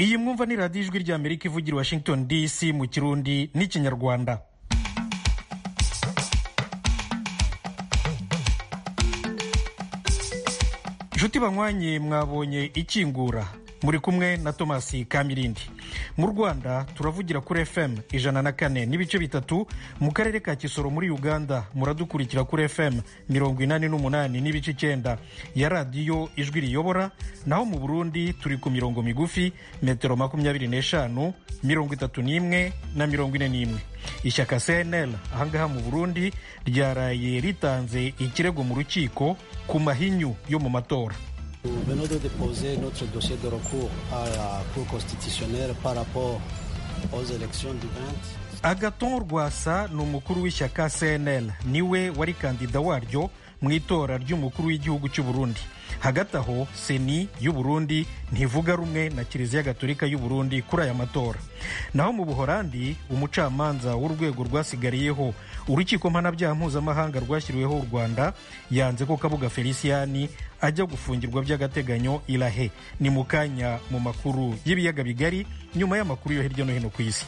iyi mwumva ni radiyo ijwi ry'amerika ivugira washington dc mu kirundi n'ikinyarwanda inshuti banywanye mwabonye ikingura muri kumwe na tomasi kamirindi mu rwanda turavugira kuri fm ijana na kane n'ibice bitatu mu karere ka kisoro muri uganda muradukurikira kuri fm mirongo inani n'umunani n'ibice icyenda ya radiyo ijwi riyobora naho mu burundi turi ku mirongo migufi metero makumyabiri n'eshanu mirongo itatu n'imwe na mirongo ine n'imwe ishyaka cnl ahangaha mu burundi ryaraye ritanze ikirego mu rukiko ku mahinyu yo mu matora Nous venons de déposer notre dossier de recours à la Cour constitutionnelle par rapport aux élections du 20. agaton rwasa ni umukuru w'ishyaka cnl niwe wari kandida waryo mu itora ry'umukuru w'igihugu cy'u Burundi hagati aho seni y'u Burundi ntivuga rumwe na kiliziya gatolika y'u Burundi kuri aya matora naho mu buhorandi umucamanza w'urwego rwasigariyeho urukiko mpanabyaha mpuzamahanga rwashyiriweho u rwanda yanze ko kabuga feliciyani ajya gufungirwa by'agateganyo irahe ni mu kanya mu makuru y'ibiyaga bigari nyuma y'amakuru yo hirya no hino ku isi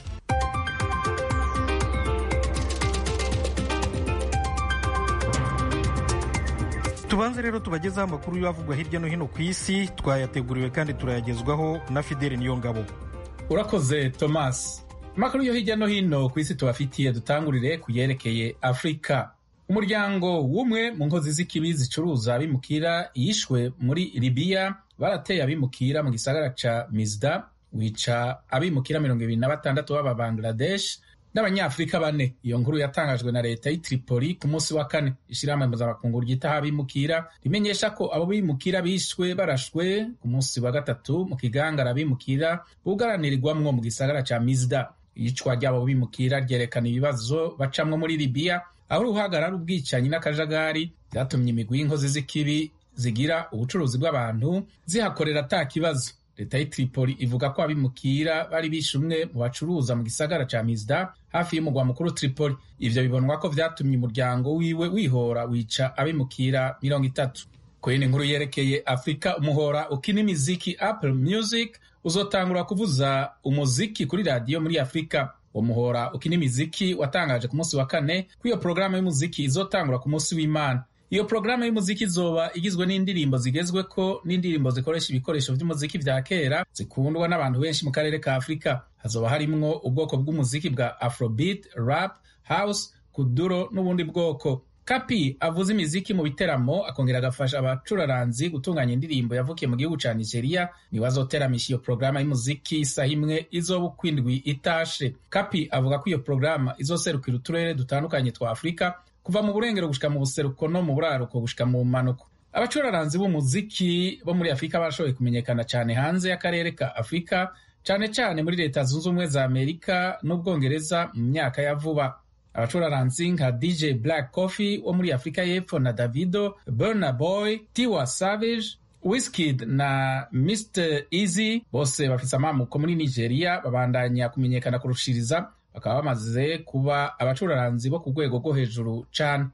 tubanze rero tubagezaho amakuru y'avugwa hirya no hino ku isi twayateguriwe kandi turayagezwaho na fideli niyongabo urakoze thomas amakuru yo hirya no hino ku isi tubafitiye dutangurire ku yerekeye afurika umuryango w'umwe mu nkozi z'ikibi zicuruza abimukira yishwe muri libiya barateye abimukira mu gisagara ca mizda wica abimukira mirongo ibiri na batandatu b'aba bangladesh n'abanyafurika bane iyo nkuru yatangajwe na leta y'i Tripoli ku munsi wa kane ishyirahamwe mpuzamakungu ryitaho abimukira rimenyesha ko abo bimukira bishwe barashwe ku munsi wa gatatu mu kigangara abimukira bugaranirirwamwo mu gisagara ca mizda iyicwa ry'abo bimukira ryerekana ibibazo bacamwo muri libiya aho uruhagarara ubwicanyi n'akajagari byatumye imigwi y'inkozi z'ikibi zigira ubucuruzi bw'abantu zihakorera ata kibazo leta y'i Tripoli ivuga ko abimukira bari bishe umwe mu bacuruza mu gisagara ca Mizda hafi y'umugwa mukuru Tripoli ivyo bibonwa ko vyatumye umuryango wiwe wihora wica abimukira mirongo itatu ku yindi nkuru yerekeye afurika umuhora ukina imiziki apple music uzotangura kuvuza umuziki kuri radiyo muri afurika uwo muhora ukina imiziki watangaje ku munsi wa kane ko iyo porogaramu y'umuziki izotangura ku munsi w'imana iyo porogaramu y'umuziki izoba igizwe n'indirimbo zigezweko n'indirimbo zikoresha ibikoresho by'umuziki vya kera zikundwa n'abantu benshi mu karere ka afurika hazoba harimwo ubwoko bw'umuziki bwa afrobeat rap house kuduro n'ubundi bwoko kapi avuza imiziki mu biteramo akongera agafasha abacuraranzi gutunganya indirimbo yavukiye mu gihugu ca nigeria niwe azoteramisha iyo porogaramu y'umuziki isaha imwe izoba ukwindwi itashe kapi avuga ko iyo porogaramu izoserukira uturere dutandukanye twa afurika kuva mu burengero gushika mu buseruko no mu buraruko gushika mu manuko abacuraranzi b'umuziki bo muri afurika barashoboye kumenyekana cyane hanze y'akarere ka afurika cyane cyane muri leta zunze ubumwe za amerika n'ubwongereza mu myaka ya vuba abacuraranzi nka dj black coffee wo muri afurika y'epfo na davido burna boy tiwa savage Wizkid na Mr Easy bose bafise amamuko muri Nigeria babandanya kumenyekana kurushiriza bakaba bamaze kuba abacuraranzi bo ku rwego rwo hejuru cane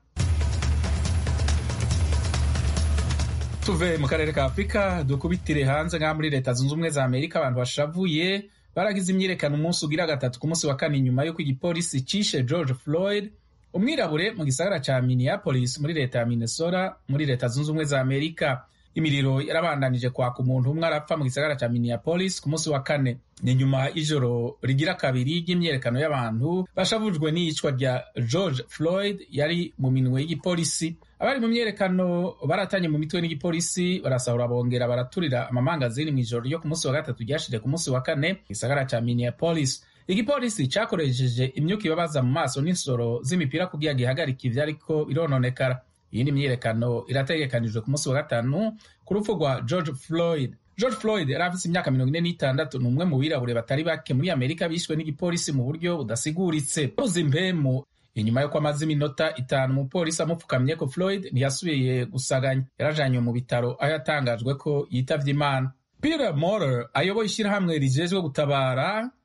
tuve mu karere ka afurika dukubitire hanze nk'aho muri leta zunze ubumwe za amerika abantu bashavuye baragize imyirekano umunsi ugira gatatu ku munsi wa kane nyuma y'uko igipolisi cishe george floyd umwirabure mu gisagara ca minneapolis muri leta ya minnesota muri leta zunze ubumwe za amerika imiriro yarabandanije kwaka umuntu umwe arapfa mu gisagara ca minneapolis ku munsi wa kane ni nyuma y'ijoro rigira kabiri ry'imyerekano y'abantu bashavujwe n'iyicwa rya george floyd yari mu minwe y'igipolisi abari mu myerekano baratanye mu mitwe n'igipolisi barasahura bongera baraturira amamangazini mu ijoro ryo ku munsi wa gatatu ryashije ku munsi wa kane mu gisagara ca minneapolis igipolisi cakoresheje imyuka ibabaza mu maso n'insoro z'imipira kugira gihagarika ivyariko birononekara iyindi myiyerekano irategekanijwe ku munsi wa gatanu ku rupfu rwa george floyd george floyd yari afise imyaka mirongo ine n'itandatu ni umwe mu birabure batari bake muri amerika bishwe n'igipolisi mu buryo budasiguritse buze impemu inyuma y'uko amaze iminota itanu umupolisi amupfukamye ko floyd ntiyasubiye gusaganya yarajanywe mu bitaro aho yatangajwe ko yitavye imana peter morer ayoboye ishyirahamwe rijejwe gutabara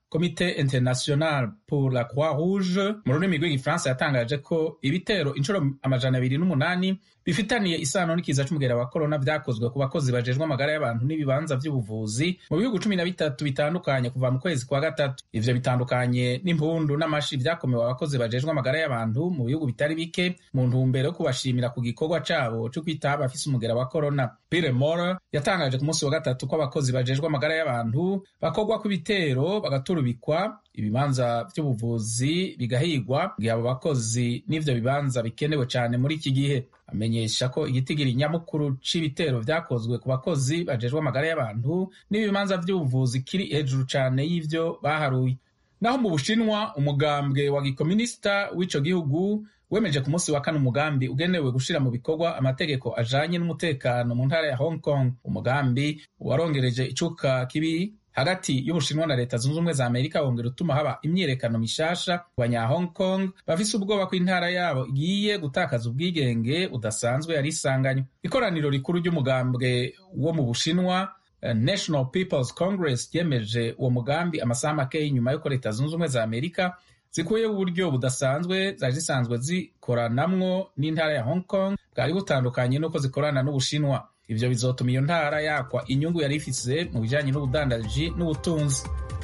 komite international pour la croix rouge mu rurimi rw'igifaransa yatangaje ko ibitero inshuro amajana abiri n'umunani bifitaniye isano n'ikiza c'umugera wa korona vyakozwe ku bakozi bajejwe amagara y'abantu n'ibibanza vy'ubuvuzi mu bihugu cumi na bitatu bitandukanye kuva mu kwezi kwa gatatu ivyo bitandukanye n'impundu n'amashi vyakomewe abakozi bajejwe amagara y'abantu mu bihugu bitari bike mu ntumbero yo kubashimira ku gikorwa cabo co kwitaho abafise umugera wa korona Peter Moore yatangaje ku munsi wa gatatu ko abakozi bajejwe amagara y'abantu bakorwa kw'ibitero bagaturubikwa ibibanza vy'ubuvuzi bigahigwa gihe abo bakozi n'ivyo bibanza bikenewe cane muri iki gihe amenyesha ko igitigiri nyamukuru c'ibitero vyakozwe ku bakozi bajejwe amagara y'abantu n'ibibanza vy'ubuvuzi kiri hejuru cane y'ivyo baharuye naho mu bushinwa umugambwe wa gikominisita w'ico gihugu wemeje ku munsi wa kane umugambi ugenewe gushira mu bikorwa amategeko ajanye n'umutekano mu ntara ya hong kong umugambi warongereje icuka kibi hagati y'ubushinwa na leta zunze ubumwe za amerika wongera utuma haba imyiyerekano mishasha ku banya hong kong bafise ubwoba ko intara yabo igiye gutakaza ubwigenge budasanzwe yari isanganywe ikoraniro rikuru ry'umugambwe wo mu bushinwa national peoples congress ryemeje uwo mugambi amasaha make nyuma y'uko leta zunze ubumwe za amerika zikuyeho uburyo budasanzwe zari zisanzwe zikoranamwo n'intara ya hong kong bwari butandukanye n'uko zikorana n'ubushinwa ivyo bizotuma iyo ntara yakwa inyungu yari ifise mu bijanye n'ubudandaji n'ubutunzi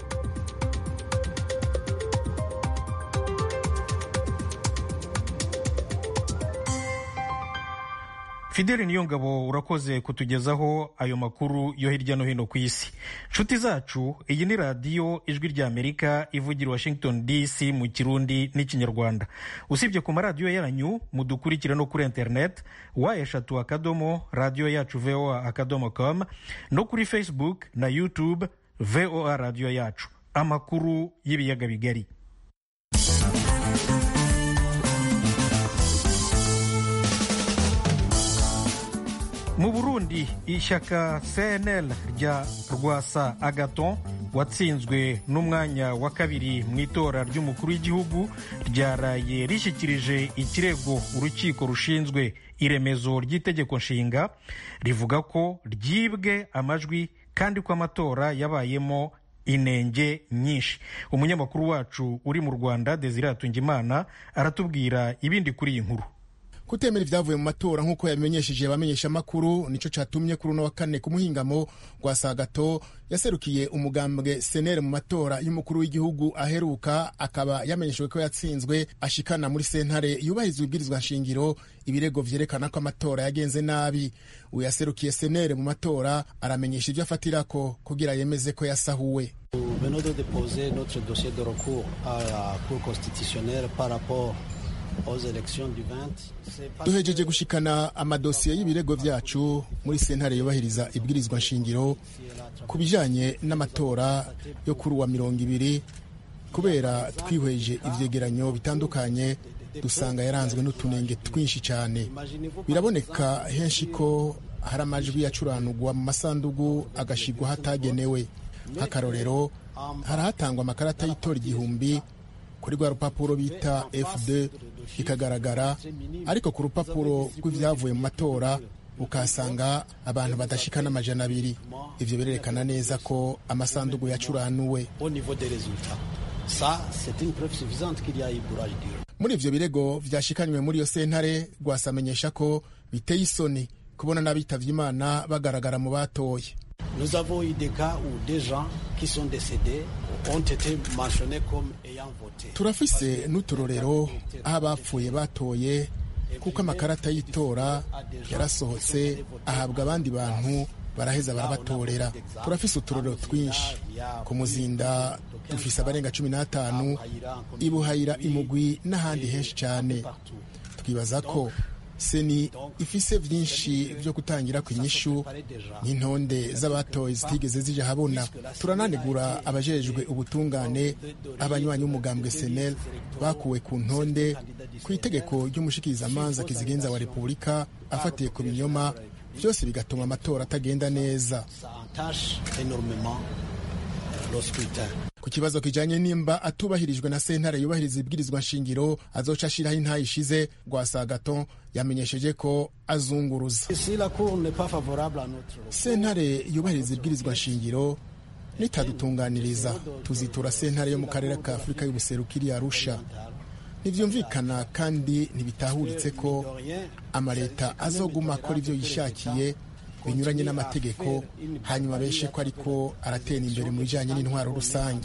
fideli niyo ngabo urakoze kutugezaho ayo makuru yo hirya no hino ku isi nshuti zacu iyi ni radiyo ijwi rya amerika ivugira washington dc mu kirundi n'ikinyarwanda usibye ku maradiyo yanyu mudukurikire no kuri internet wa eshatu akadomo radiyo yacu voa akadomo com no kuri facebook na youtube voa radiyo yacu amakuru y'ibiyaga bigari mu burundi ishyaka cnl rya rwasa agaton watsinzwe n'umwanya wa kabiri mu itora ry'umukuru w'igihugu ryaraye rishyikirije ikirego urukiko rushinzwe iremezo ry'itegeko nshinga rivuga ko ryibwe amajwi kandi ko amatora yabayemo inenge nyinshi umunyamakuru wacu uri mu rwanda desire atungimana aratubwira ibindi kuri iyi nkuru kutemera ibyavuye mu matora nk'uko yabimenyesheje abamenyeshamakuru nicyo cyatumye kuri uno wa kane ku muhingamo rwa sagato yaserukiye umugambwe senere mu matora y'umukuru w'igihugu aheruka akaba yamenyeshejwe ko yatsinzwe ashikana muri sentare yubahiriza ibwirizwa nshingiro ibirego vyerekana ko amatora yagenze nabi uyu yaserukiye senere mu matora aramenyesha ibyo afatirako kugira yemeze ko yasahuwe venons de déposer notre dossier de recours à la Cour constitutionnelle par rapport duhejeje gushikana amadosiye y'ibirego vyacu muri sentare yubahiriza ibwirizwa nshingiro ku bijanye n'amatora yo kuri uwa mirongo ibiri kubera twihweje ivyegeranyo bitandukanye dusanga yaranzwe n'utunenge twinshi cyane biraboneka henshi ko hari amajwi yacuranugwa mu masandugu agashigwa hatagenewe nk'akarorero harahatangwa amakarata y'itora igihumbi kuri rwa rupapuro bita fd ikagaragara ariko ku rupapuro rw'ibyavuye mu matora ukahasanga abantu badashika n'amajana abiri ivyo birerekana neza ko amasandugu yacuranuwe muri ivyo birego vyashikanywe muri iyo sentare rwasamenyesha ko biteye isoni kubona n'abitavye imana bagaragara mu batoye Nous avons eu des cas où des gens qui sont décédés ont été mentionnés comme ayant voté. turafise n'uturorero aho abapfuye batoye kuko amakarata y'itora yarasohotse ahabwa abandi bantu baraheza barabatorera turafise uturorero twinshi ku muzinda dufise abarenga cumi n'atanu ibuhayira imugwi n'ahandi henshi cyane twibaza ko seni ifise vyinshi vyo gutangira ku inyishu n'intonde z'abatoye zitigeze zija habona turananegura abajejwe ubutungane abanywanyi b'umugambwe senel bakuwe ku ntonde ku itegeko ry'umushikirizamanza kizigenza wa repubulika afatiye ku binyoma vyose bigatuma amatora atagenda neza ku kibazo kijanye nimba atubahirijwe na sentare yubahiriza ibwirizwa nshingiro azoca ashiraho intayi ishize rwasagaton yamenyesheje ko azunguruza sentare yubahiriza ibwirizwa nshingiro nitadutunganiriza tuzitura sentare yo mu karere ka afurika y'ubuseruko iri arusha ntibyumvikana kandi ntibitahuritse ko amaleta azoguma akora ibyo yishakiye binyuranye n'amategeko hanyuma beshe ko ariko aratera imbere mu bijyanye n'intwaro rusange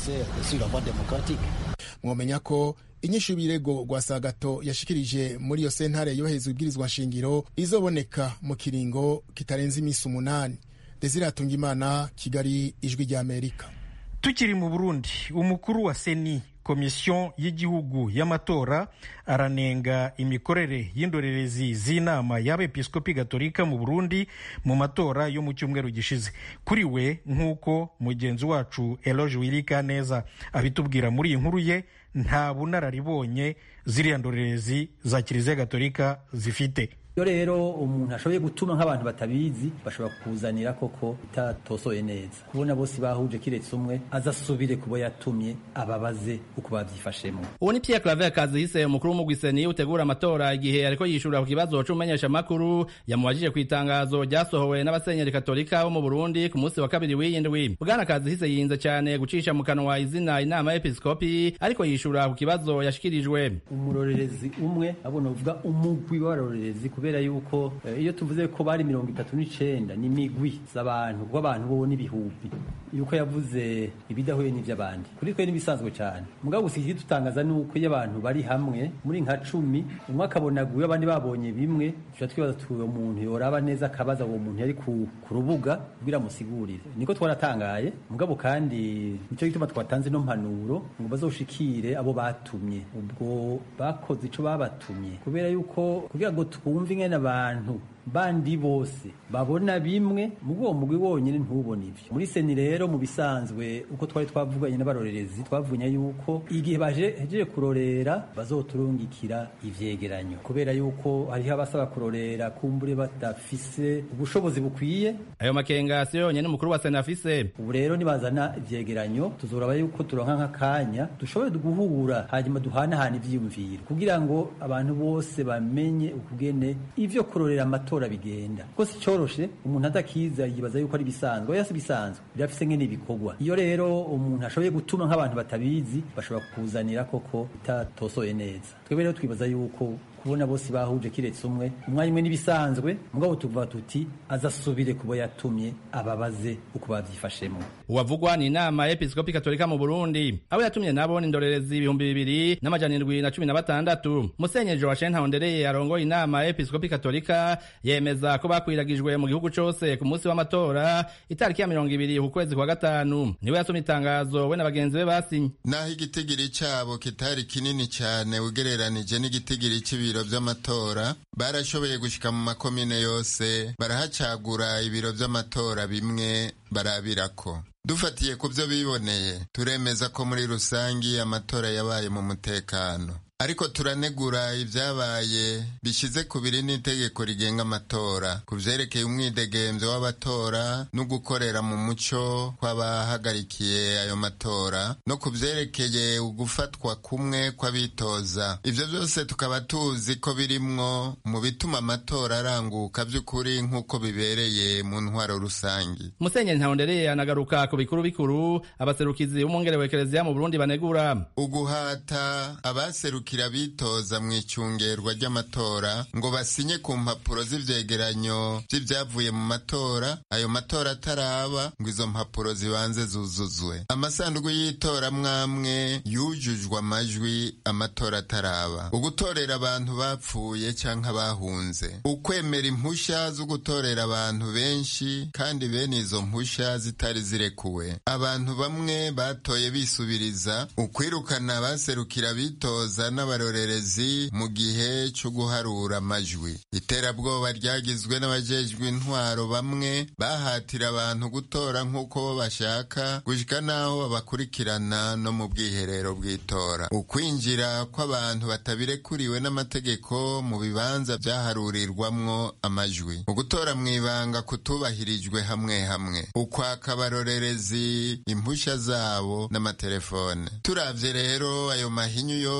mwomenya ko inyinshi y'ibirego rwa sagato yashikirije muri iyo sentare yohereza ibwirizwa nshingiro izoboneka mu kiringo kitarenze iminsi umunani desire hatungimana kigali ijwi ry'amerika tukiri mu burundi umukuru wa seni komisiyo y'igihugu y'amatora aranenga imikorere y'indorerezi z'inama y'abepiskopi gatolika mu burundi mu matora yo mu cyumweru gishize kuri we nk'uko mugenzi wacu eloge wirika neza abitubwira muri iyi nkuru ye nta bunararibonye ziriya ndorerezi za kiliziya gatolika zifite iyo rero umuntu ashoboye gutuma nk'abantu batabizi bashobora kukuzanira koko itatosoye neza kubona bose bahuje kiretse umwe azasubire kubo yatumye ababaze uko babyifashemo uwo ni Pierre Claver Kazihise umukuru w'umugwiseni utegura amatora igihe ariko yishura ku kibazo c'umumenyesha makuru yamubajije ku itangazo ryasohowe n'abasenyeri katolika bo mu Burundi ku munsi wa kabiri w'iyindwi bwana Kazihise yinze cyane gucisha mu kanwa izina inama y'episkopi ariko yishura ku kibazo yashikirijwe umurorerezi umwe abona uvuga umugwi w'abarorerezi kubera yuko iyo tuvuze ko bari mirongo itatu n'icenda ni migwi z'abantu kuko abantu bo n'ibihumbi yuko yavuze ibidahuye n'ivy'abandi kuri twe n'ibisanzwe cyane mugabo gusa ikidutangaza ni uko iyo abantu bari hamwe muri nka cumi umwe akabona guyo abandi babonye bimwe tuca twibaza tuti uwo muntu yoraba neza akabaza uwo muntu yari ku, ku rubuga kugira amusigurire niko twaratangaye mugabo kandi nico gituma twatanze no mpanuro ngo bazoshikire abo batumye ubwo bakoze ico babatumye kubera yuko kugira ngo twumve ingene abantu bandi bose babona bimwe mu uwo mugwi wonyine ntubone ivyo muri seni rero mu bisanzwe uko twari twavuganye n'abarorerezi twavunya yuko igihe bajeje kurorera bazoturungikira ivyegeranyo kubera yuko hariho abasaba kurorera kumbure badafise ubushobozi bukwiye ayo makenga si yonyene umukuru wa sena afise ubu rero nibazana ivyegeranyo tuzoraba yuko turonka nk'akanya dushobore guhura hanyuma duhanahana ivyiyumviro kugira ngo abantu bose bamenye ukugene ivyo kurorera amatora bigenda kuko si coroshe umuntu adakiza yibaza yuko ari bisanzwe oya si bisanzwe birafise ngene bikorwa iyo rero umuntu ashoboye gutuma nk'abantu batabizi bashobora kukuzanira koko itatosoye neza twebwe rero twibaza yuko kubona bose bahuje kiretse umwe umwanya umwe n'ibisanzwe mugabo tuvuga tuti azasubire kubo yatumye ababaze uko bavyifashemo uwavugwa ni inama y'episkopi katolika mu burundi abo yatumye nabo ni indorerezi ibihumbi bibiri n'amajana indwi na cumi na batandatu musenyeri joachine ntahondereye arongoye inama y'episkopi katolika yemeza ko bakwiragijwe mu gihugu cose ku munsi w'amatora itariki ya mirongo ibiri ku kwezi kwa gatanu niwe yasomye itangazo we na bagenzi be basinye naho igitigiri cabo kitari kinini cane ugereranije n'igitigiri c'ibiro ibiro vy'amatora barashoboye gushika mu makomine yose barahacagura ibiro vy'amatora bimwe barabirako dufatiye ku vyo biboneye turemeza ko muri rusangi amatora yabaye mu mutekano ariko turanegura ibyabaye bishize ku biri n'itegeko rigenga amatora ku vyerekeye umwidegemvyo w'abatora no gukorera mu muco kw'abahagarikiye ayo matora no ku vyerekeye ugufatwa kumwe kw'abitoza ivyo vyose tukaba tuzi ko birimwo mu bituma amatora aranguka vy'ukuri nk'uko bibereye mu ntwaro rusangi musenyeri ntahondereye anagaruka ku bikuru bikuru abaserukizi b'umwungere wa ekereziya mu burundi banegura uguhata abaserukira bitoza mu icungerwa ry'amatora ngo basinye ku mpapuro z'ivyegeranyo vy'ivyavuye mu matora ayo matora ataraba ngo izo mpapuro zibanze zuzuzwe amasanduku y'itora mwamwe yujujwe amajwi amatora ataraba ugutorera abantu bapfuye canke abahunze ukwemera impusha zo gutorera abantu benshi kandi bene izo mpusha zitari zirekuwe abantu bamwe batoye bisubiriza ukwirukana abaserukira bitoza n'abarorerezi mu gihe cyo guharura amajwi iterabwoba ryagizwe n'abajejwe intwaro bamwe bahatira abantu gutora nk'uko bo bashaka gushika n'aho babakurikirana no mu bwiherero bw'itora ukwinjira kw'abantu batabirekuriwe n'amategeko mu bibanza vyaharurirwamwo amajwi ugutora mw'ibanga kutubahirijwe hamwe hamwe ukwaka abarorerezi impusha zabo n'amatelefone turavye rero ayo mahinyu yose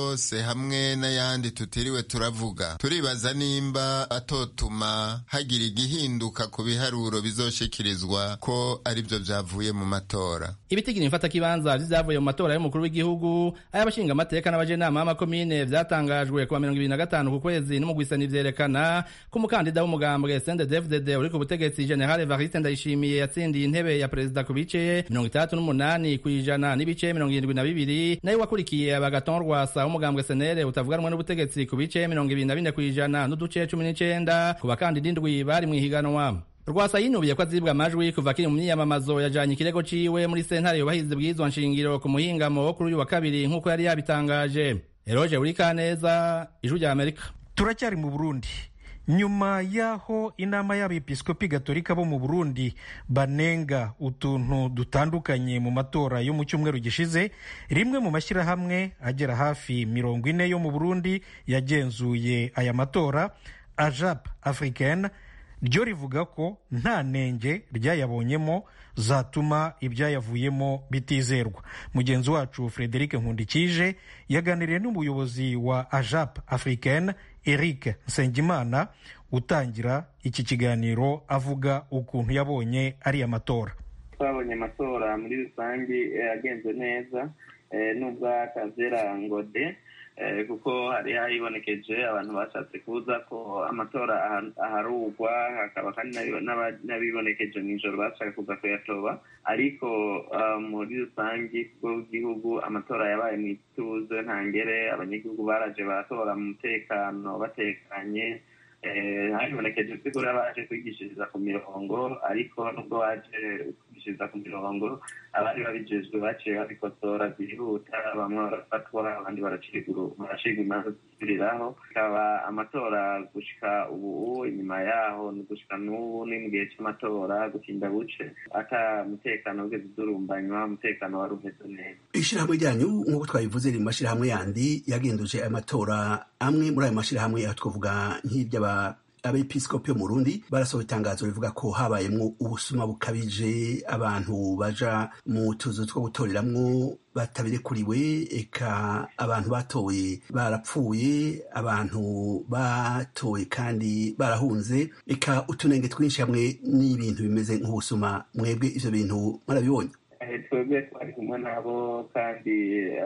hamwe n'ayandi tutiriwe turavuga turibaza nimba atotuma hagira igihinduka ku biharuro bizoshikirizwa ko aribyo vyavuye mu matora ibitigiri mfatakibanza vy'ivyavuye mu matora y'umukuru w'igihugu ay'abashingamateka n'abajenama b'amakomine vyatangajwe kuwa mirongo ibiri na gatanu ku kwezi n'umugwisani vyerekana ko umukandida w'umugambwe CNDD-FDD uri ku butegetsi General Evariste Ndayishimiye yatsindiye intebe ya perezida ku bice mirongo itandatu n'umunani kw'ijana n'ibice mirongo irindwi na bibiri nayo wakurikiye Agathon Rwasa w'umugambwe senere utavuganwa n'ubutegetsi ku bice mirongo ibiri na bine kw'ijana n'uduce cumi n'icenda ku bakandida indwi bari mw'ihiganwa rwasa yinubiye ko azibwa amajwi kuva akiri mu myiyamamazo yajanye ikirego ciwe muri sentare yubahiriza bw'izwa nshingiro ku muhingamo wo kuri uyu wa kabiri nk'uko yari yabitangaje eroje burikaneza ijwi rya amerika turacyari mu burundi nyuma y'aho inama y'abepiskopi gatolika bo mu burundi banenga utuntu dutandukanye mu matora yo mu cyumweru gishize rimwe mu mashyirahamwe agera hafi mirongo ine yo mu burundi yagenzuye aya matora ajap africaine ryo rivuga ko nta nenge ryayabonyemo zatuma ibyayavuyemo bitizerwa mugenzi wacu frederic nkundikije yaganiriye n'umuyobozi wa ajap africaine eric nsengimana utangira iki kiganiro avuga ukuntu yabonye ariya matora twabonye amatora muri rusange yagenze neza nubwo akabyera ngo de kuko hari hibonekeje abantu bashatse kubuza ko amatora aharugwa hakaba kandi n'abibonekeje mu ijoro bashaka kuza kuyatoba ariko muri rusange bw'igihugu amatora yabaye mu ituze ntangere abanyagihugu baraje baratora mu mutekano batekanye hibonekeje by'ukuri baje kwigishiriza ku mirongo ariko nubwo baje kwigishiriza ku mirongo abari babijejwe baciye babikosora byihuta bamwe barafatwa abandi baracirwa imanza zisubiriraho ikaba amatora gushika ubu inyuma yaho ni gushika n'ubu ni mu gihe cy'amatora gutinda buce ata mutekano wigeze udurumbanywa umutekano wari umeze neza ishyirahamwe ryanyu nk'uko twabivuze riri mu mashyirahamwe yandi yagenduje aya matora amwe muri ayo mashyirahamwe aho twavuga nk'iry'aba abepiskopi yo mu Burundi barasohoye itangazo rivuga ko habayemwo ubusuma bukabije abantu baja mu tuzu two gutoreramwo batabirekuriwe eka abantu batoye barapfuye abantu batoye kandi barahunze eka utunenge twinshi hamwe n'ibintu bimeze nk'ubusuma mwebwe ivyo bintu mwarabibonye twebwe twari kumwe nabo kandi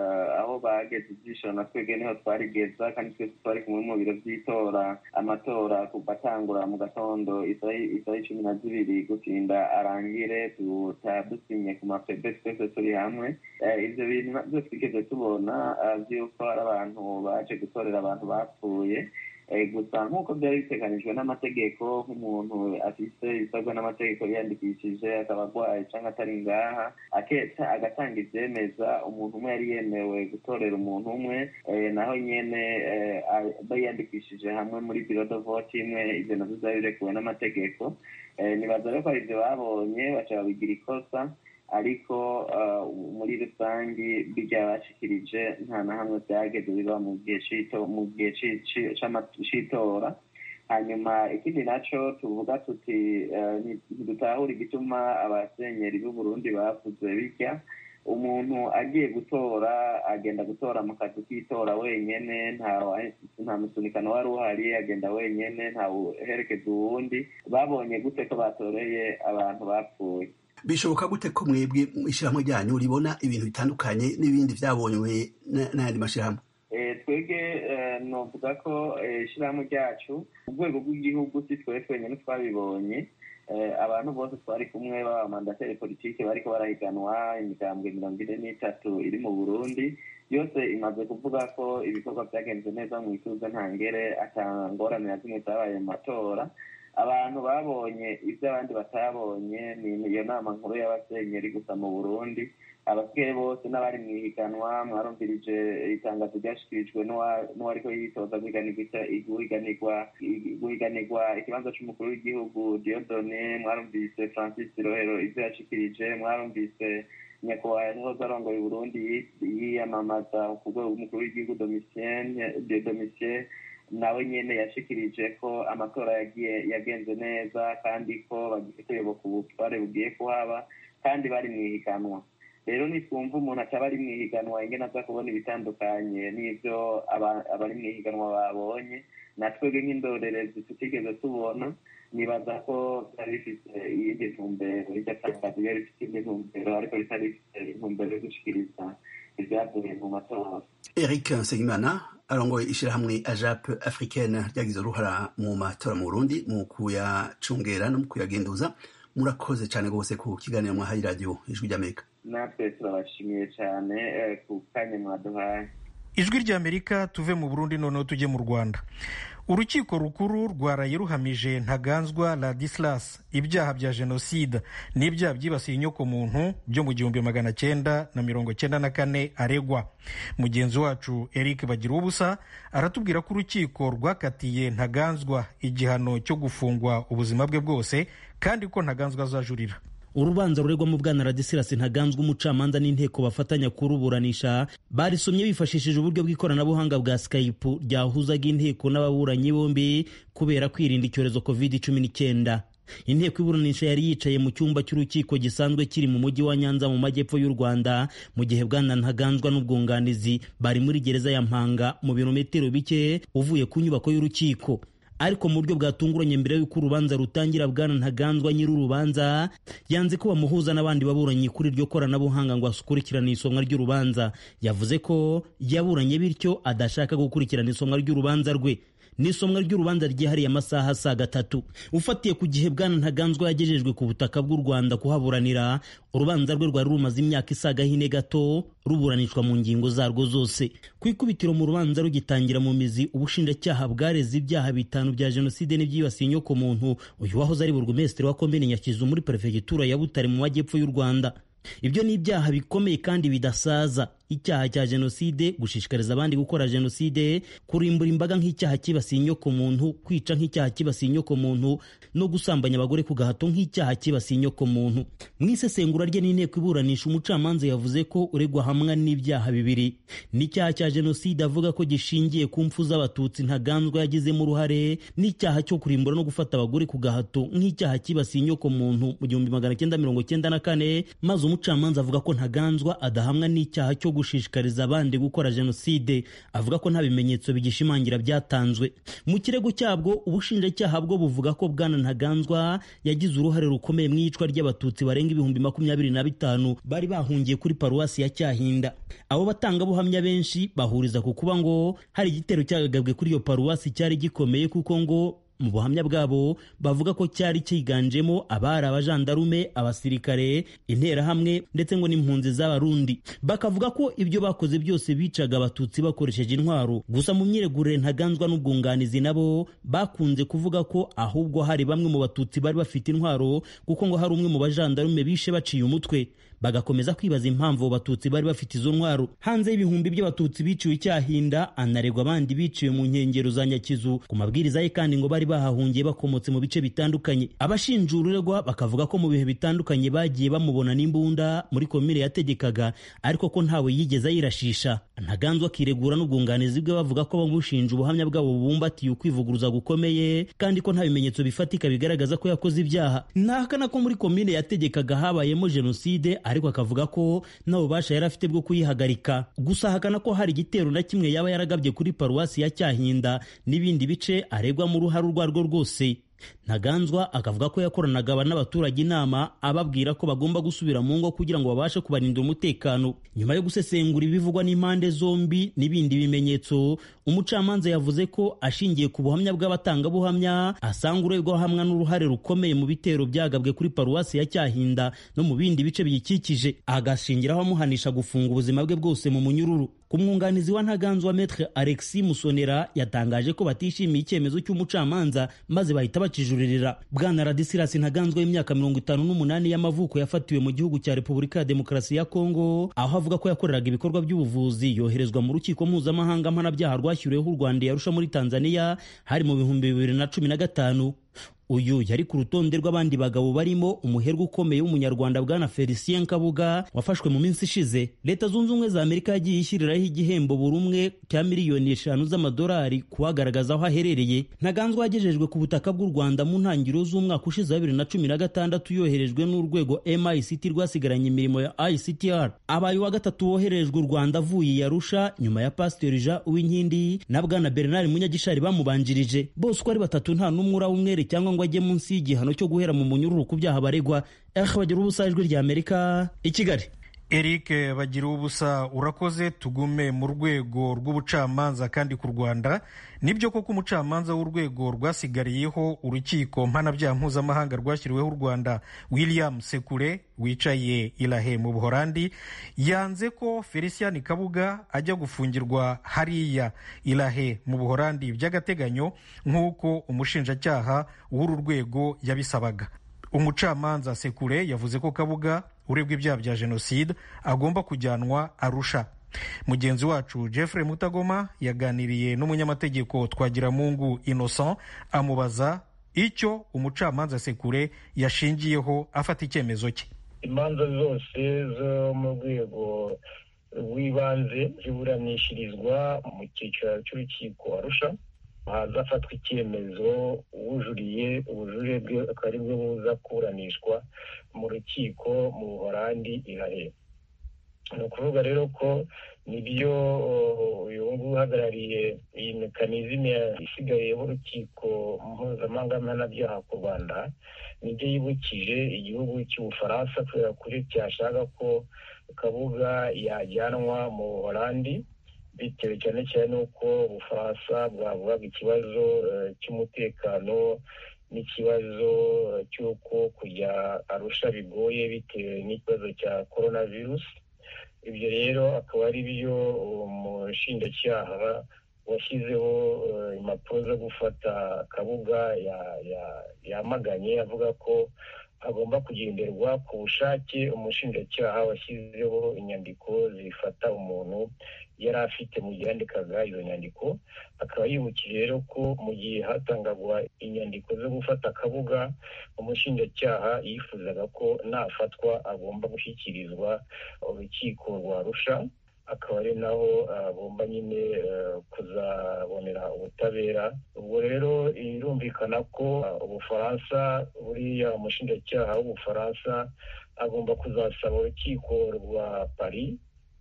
aho bageze ijisho na twebwe niho twarigeza kandi twese twari kumwe mu biro by'itora amatora kuva atangura mu gatondo isaha cumi na zibiri gutinda arangire dusinye ku mapebe twese turi hamwe ibyo bintu nabyo twigeze tubona by'uko hari abantu baje gutorera abantu bapfuye gusa nk'uko byari biteganijwe n'amategeko nk'umuntu afise ibisabwa n'amategeko yiyandikishije akaba arwaye cyangwa atari ngaha aketa agatanga ibyemeza umuntu umwe yari yemewe gutorera umuntu umwe naho nyene bayiyandikishije hamwe muri biro de vote imwe ibyo navyo byari birekuwe n'amategeko nibaza rero ko ari ibyo babonye baca babigira ikosa ariko muri rusange bijya bashikirije nta na hamwe byageze biba mu gihe mu gihe c'itora hanyuma ikindi naco tuvuga tuti ntidutahura igituma abasenyeri b'uburundi bavuze bijya umuntu agiye gutora agenda gutora mu kazi k'itora wenyene nta musunikano wari uhari agenda wenyene ntawuherekeza uwundi babonye gute ko batoreye abantu bapfuye bishoboka gute ko mwebwe ishyirahamwe ryanyu ribona ibintu bitandukanye n'ibindi byabonywe n'ayandi mashyirahamwe twebwe novuga ko ishyirahamwe ryacu mu rwego rw'igihugu si twe twenyine twabibonye abantu bose twari kumwe b'abamandateri politiki bariko barahiganwa imigambwe mirongo ine n'itatu iri mu burundi yose imaze kuvuga ko ibikorwa byagenze neza mu ituze ntangere atangorane na zimwe zabaye mu matora abantu babonye ibyo abandi batabonye ni iyo nama nkuru y'abasenyeri gusa mu burundi abasigaye bose n'abari mu ihiganwa mwarumvirije itangazo ryashyikirijwe n'uwariko yitoza guhiganirwa ikibanza c'umukuru w'igihugu diodone mwarumvise francis rohero ivyo yashikirije mwarumvise nyakubahwa yahoze arongoye uburundi yiyamamaza ku rwego rw'umukuru w'igihugu domitien nawe nyene yashikirije ko amatora yagiye yagenze neza kandi ko bagiye kuyoboka ubutware bugiye kuhaba kandi bari mu ihiganwa rero nitwumva umuntu ataba ari mu ihiganwa ingene aza kubona ibitandukanye n'ivyo abari mu ihiganwa babonye natwebwe nk'indorerezi tutigeze tubona nibaza ko byari bifite iyindi ntumbero iryo tangazo ryari rifite iyindi ntumbero ariko ritari rifite intumbero yo gushikiriza ibyavuye mu matora eric nsengimana arongoye ishyirahamwe ajap africaine ryagize uruhara mu matora mu burundi mu kuyacungera no mu kuyagenduza murakoze cyane rwose ku kiganiro mwahaye radiyo ijwi ry'amerika natwe turabashimiye cyane ku kanya mwaduhaye ijwi ry'amerika tuve mu burundi noneho tujye mu rwanda urukiko rukuru rwaraye ruhamije ntaganzwa ladislas ibyaha bya jenoside n'ibyaha byibasiye inyokomuntu byo mu gihumbi magana cyenda na mirongo cyenda na kane aregwa mugenzi wacu eric bagira ubusa aratubwira ko urukiko rwakatiye ntaganzwa igihano cyo gufungwa ubuzima bwe bwose kandi ko ntaganzwa azajurira urubanza ruregwamo bwana radisirasi ntaganzwa umucamanza n'inteko bafatanya kuruburanisha barisomye bifashishije uburyo bw'ikoranabuhanga bwa skype ryahuzaga inteko n'ababuranyi bombi kubera kwirinda icyorezo covid cumi n'icyenda inteko iburanisha yari yicaye mu cyumba cy'urukiko gisanzwe kiri mu mujyi wa nyanza mu majyepfo y'u rwanda mu gihe bwana ntaganzwa n'ubwunganizi bari muri gereza ya mpanga mu birometero bike uvuye ku nyubako y'urukiko ariko mu buryo bwatunguranye mbere y'uko urubanza rutangira bwana ntaganzwa nyir'urubanza yanze ko bamuhuza n'abandi baburanyi kuri iryo koranabuhanga ngo akurikirane isomwa ry'urubanza yavuze ko yaburanye bityo adashaka gukurikirana isomwa ry'urubanza rwe n'isomwa ry'urubanza ryihariye amasaha asaga atatu ufatiye ku gihe bwana ntaganzwa yagejejwe ku butaka bw'u rwanda kuhaburanira urubanza rwe rwari rumaze imyaka isaga hine gato ruburanishwa mu ngingo zarwo zose ku ikubitiro mu rubanza rugitangira mu mizi ubushinjacyaha bwareze ibyaha bitanu bya jenoside n'ibyibasiye inyokomuntu uyu wahoze ari burugumesitiri wa komine nyakizu muri perefegitura ya butare mu majyepfo y'u rwanda ibyo ni ibyaha bikomeye kandi bidasaza icyaha cya jenoside gushishikariza abandi gukora jenoside kurimbura imbaga nk'icyaha kibasiye inyokomuntu kwica nk'icyaha kibasiye inyokomuntu no gusambanya abagore ku gahato nk'icyaha kibasiye inyokomuntu mu isesengura rye n'inteko iburanisha umucamanza yavuze ko uregwa hamwe n'ibyaha bibiri n'icyaha cya jenoside avuga ko gishingiye ku mfu z'abatutsi ntaganzwa yagizemo uruhare n'icyaha cyo kurimbura no gufata abagore ku gahato nk'icyaha kibasiye inyokomuntu mu gihumbi magana cyenda mirongo cyenda na kane maze umucamanza avuga ko ntaganzwa adahamwa n'icyaha cyo gushishikariza abandi gukora jenoside avuga ko nta bimenyetso bigishimangira byatanzwe mu kirego cyabwo ubushinjacyaha bwo buvuga ko bwana ntaganzwa yagize uruhare rukomeye mu iyicwa ry'abatutsi barenga ibihumbi makumyabiri na bitanu bari bahungiye kuri paruwasi ya cyahinda abo batangabuhamya benshi bahuriza ku kuba ngo hari igitero cyagagabwe kuri iyo paruwasi cyari gikomeye kuko ngo mu buhamya bwabo bavuga ko cyari cyiganjemo abari abajandarume abasirikare interahamwe ndetse ngo n'impunzi z'abarundi bakavuga ko ibyo bakoze byose bicaga abatutsi bakoresheje intwaro gusa mu myiregurire ntaganzwa n'ubwunganizi nabo bakunze kuvuga ko ahubwo hari bamwe mu batutsi bari bafite intwaro kuko ngo hari umwe mu bajandarume bishe baciye umutwe bagakomeza kwibaza impamvu abo batutsi bari bafite izo ntwaro hanze y'ibihumbi by'abatutsi biciwe icyahinda anaregwa abandi biciwe mu nkengero za nyakizu ku mabwiriza ye kandi ngo bari bahahungiye bakomotse mu bice bitandukanye abashinjura uregwa bakavuga ko mu bihe bitandukanye bagiye bamubona n'imbunda muri komine yategekaga ariko ko ntawe yigeze ayirashisha ntaganzwa akiregura n'ubwunganizi bwe bavuga ko bamushinja ubuhamya bwabo bubumbatiye ukwivuguruza gukomeye kandi ko nta bimenyetso bifatika bigaragaza ko yakoze ibyaha ntahakana ko muri komine yategekaga habayemo jenoside ariko akavuga ko nta bubasha yari afite bwo kuyihagarika gusa ahakana ko hari igitero na kimwe yaba yaragabye kuri paruwasi ya cyahinda n'ibindi bice aregwamo uruhare urwo arirwo rwose ntaganzwa akavuga ko yakoranaga n'abaturage inama ababwira ko bagomba gusubira mu ngo kugira ngo babashe kubarinda umutekano nyuma yo gusesengura ibivugwa n'impande zombi n'ibindi bimenyetso umucamanza yavuze ko ashingiye ku buhamya bw'abatangabuhamya asanga uregwa hamwe n'uruhare rukomeye mu bitero byagabwe kuri paruwasi ya cyahinda no mu bindi bice biyikikije agashingiraho amuhanisha gufunga ubuzima bwe bwose mu munyururu ku mwunganizi wa ntaganzwa metre alexis musonera yatangaje ko batishimiye icyemezo cy'umucamanza maze bahita bakijuririra bwana radisirasi ntaganzwa w'imyaka mirongo itanu n'umunani y'amavuko yafatiwe mu gihugu cya repubulika ya demokarasi ya kongo aho avuga ko yakoreraga ibikorwa by'ubuvuzi yoherezwa mu rukiko mpuzamahanga mpanabyaha rwashyiriweho u rwanda yarusha muri tanzania hari mu bihumbi bibiri na cumi na gatanu uyu yari ku rutonde rw'abandi bagabo barimo umuherwe ukomeye w'umunyarwanda bwana felicien kabuga wafashwe mu minsi ishize leta zunze ubumwe za amerika yagiye ishyiriraho igihembo buri umwe cya miliyoni eshanu z'amadolari kuhagaragaza aho aherereye ntaganzwa yagejejwe ku butaka bw'u rwanda mu ntangiriro z'umwaka ushize wa bibiri na cumi na gatandatu yoherejwe n'urwego mict rwasigaranye imirimo ya ictr abaye uwa gatatu woherejwe u rwanda avuye i arusha nyuma ya pasiteri jean uwinkindi na bwana bernard munyagishari bamubanjirije bose uko ari batatu nta n'umwe urawumwere cyangwa ngo ajye munsi y'igihano cyo guhera mu munyururu ku byaha baregwa eh bagira ubusa ijwi rya amerika i kigali eric bagira ubusa urakoze tugume mu rwego rw'ubucamanza kandi ku rwanda nibyo koko umucamanza w'urwego rwasigariyeho urukiko mpanabyaha mpuzamahanga rwashyiriweho u rwanda william sekure wicaye irahe mu buhorandi yanze ko felician kabuga ajya gufungirwa hariya irahe mu buhorandi by'agateganyo nk'uko umushinjacyaha w'uru rwego yabisabaga umucamanza sekure yavuze ko kabuga urebwa ibyaha bya jenoside agomba kujyanwa arusha mugenzi wacu jeffrey mutagoma yaganiriye n'umunyamategeko twagiramungu innocent amubaza icyo umucamanza sekure yashingiyeho afata icyemezo cye imanza zose zo mu rwego rw'ibanze ziburanishirizwa mu cyiciro cy'urukiko arusha hazafatwa icyemezo uwujuriye ubujurire bwe akaba ari bwo buza kuburanishwa mu rukiko mu buhorandi irahe ni ukuvuga rero ko nibyo uyu nguyu uhagarariye iyi mekanizme isigayeho urukiko mpuzamahanga mpanabyaha ku rwanda nibyo yibukije igihugu cy'ubufaransa kubera kuri cyashaka ko kabuga yajyanwa mu buhorandi bitewe cyane cyane n'uko ubufaransa bwavugaga ikibazo cy'umutekano n'ikibazo cy'uko kujya arusha bigoye bitewe n'ikibazo cya korona virusi ibyo rero akaba ari byo umushinjacyaha washyizeho impapuro zo gufata kabuga yamaganye avuga ko hagomba kugenderwa ku bushake umushinjacyaha washyizeho inyandiko zifata umuntu yari afite mu gihe yandikaga izo nyandiko akaba yibukije rero ko mu gihe hatangagwa inyandiko zo gufata akabuga umushinjacyaha yifuzaga ko nafatwa agomba gushyikirizwa urukiko rwa rusha akaba ari naho agomba nyine kuzabonera ubutabera ubwo rero birumvikana ko ubufaransa buriya umushinjacyaha w'ubufaransa agomba kuzasaba urukiko rwa paris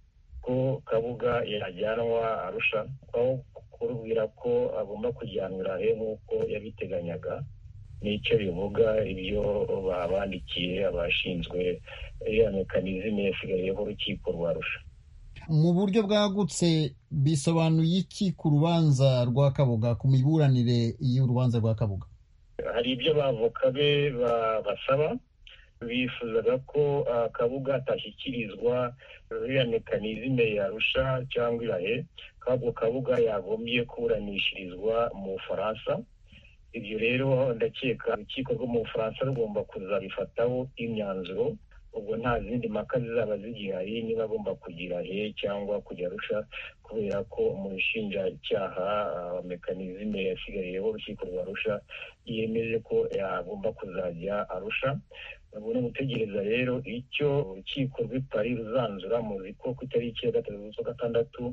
ko kabuga yajyanwa arusha aho kurubwira ko agomba kujyanwa he nk'uko yabiteganyaga nicyo bivuga ibyo babandikiye abashinzwe iriya mekanizme yasigayeho urukiko rwa rusha mu buryo bwagutse bisobanuye iki ku rubanza rwa kabuga ku miburanire y'urubanza rwa kabuga hari ibyo abavoka be basaba bifuzaga ko kabuga atashyikirizwa iriya mekanizme yarusha cyangwa irahe kabwo kabuga yagombye kuburanishirizwa mu bufaransa ibyo rero ndakeka urukiko rwo mu bufaransa rugomba kuzabifataho imyanzuro ubwo nta zindi mpaka zizaba zigihari niba agomba kugira he cyangwa kujya arusha kubera ko umushinjacyaha mekanizme yasigariyeho urukiko rwa arusha yemeje ko yagomba kuzajya arusha ubu ni gutegereza rero icyo urukiko rw'i Paris ruzanzura muzi ko ku itariki ya gatatu z'ukwa gatandatu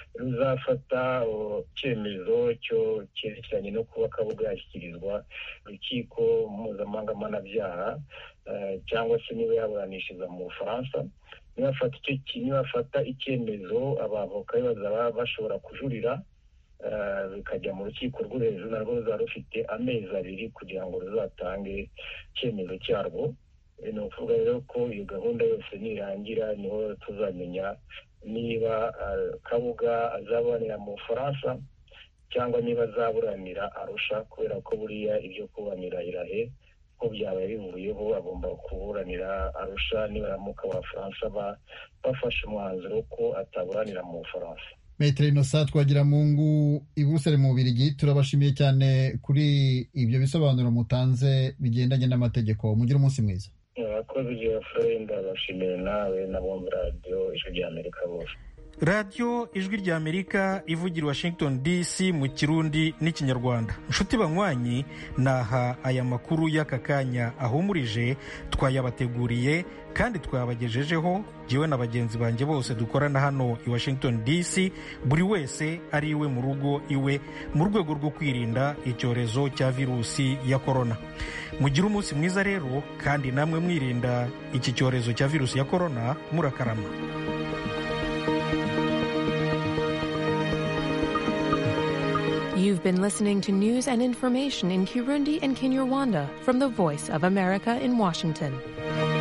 ruzafata icyemezo cyo cyerekeranye no kuba kabuga yashyikirizwa urukiko mpuzamahanga mpanabyaha cyangwa se niba yaburanishiriza mu bufaransa nibafata icyemezo abavoka bazaba bashobora kujurira bikajya mu rukiko rwo hejuru narwo ruzaba rufite amezi abiri kugira ngo ruzatange icyemezo cyarwo ni ukuvuga rero ko iyo gahunda yose nirangira niho tuzamenya niba kabuga azaburanira mu bufaransa cyangwa niba azaburanira arusha kubera ko buriya ibyo kuburanira irahe ko byabaye bivuyeho agomba kuburanira arusha nibaramuka abafaransa bafashe umwanzuro ko ataburanira mu bufaransa metero inosa twagira mungu i buruseli mu bubirigi turabashimiye cyane kuri ibyo bisobanuro mutanze bigendanye n'amategeko mugire umunsi mwiza abakozi igihe furenda ndabashimira nawe n'abumva radiyo ijwi rya amerika bose radiyo ijwi ry'amerika ivugira washington dc mu kirundi n'ikinyarwanda nshuti banywanyi naha aya makuru y'aka kanya ahumurije twayabateguriye kandi twabagejejeho jyewe na bagenzi banjye bose dukorana hano i washington dc buri wese ari iwe mu rugo iwe mu rwego rwo kwirinda icyorezo cya virusi ya korona mugire umunsi mwiza rero kandi namwe mwirinda iki cyorezo cya virusi ya korona murakarama You've been listening to news and information in Kirundi and Kinyarwanda from the Voice of America in Washington.